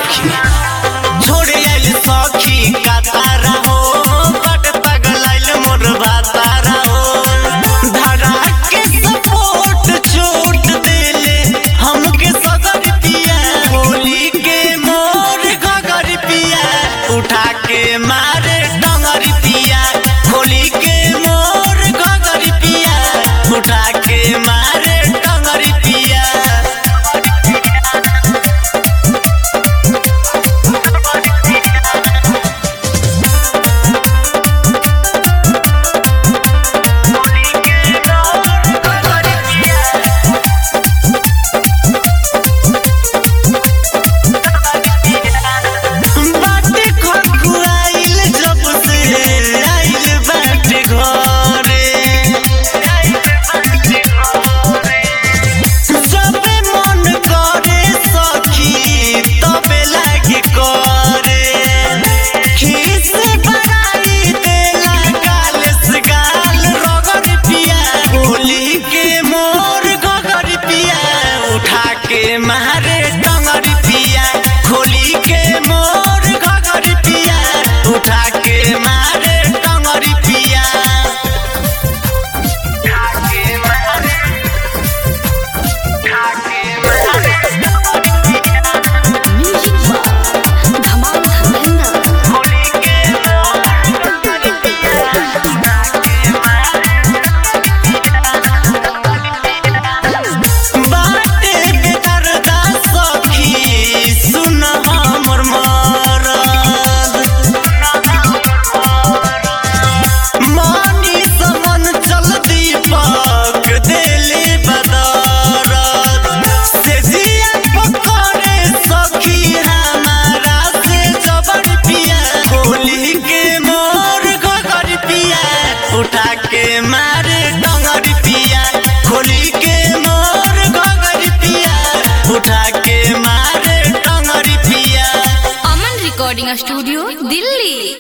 सखी छोड़े आइल सखी का तारा हो बट पगलाइल मोर बातारा हो धरा के सपोर्ट छोट देले हमके सगर पिया होली के मोर गगर पिया उठा के मारे डंगर पिया होली के मोर गगर पिया उठा के मारे डंगर पिया बाटे खखुआइल जब से आइल बाटे घरे जबे मन करे सखी तबे लागे करे खीस बड़ाई देला गाल से गाल रगड़ पिया होली के मोर गगर पिया उठा के मारे डंगर पिया होली के मोर गगर पिया उठा के मारे डंगर पिया म्यूजिक बार धमाल धर्मेंद्र बाटे बेदर्दा सखी सुन हमर मरद मानी समन चल दीपक देले बदरद से जिया पकड़े सखी हमारा से जबर पिया होली के मोर गगर पिया उठा के मारे डंगर पिया होली के मोर गगर पिया उठा के मारे डंगर पिया अमन रिकॉर्डिंग स्टूडियो दिल्ली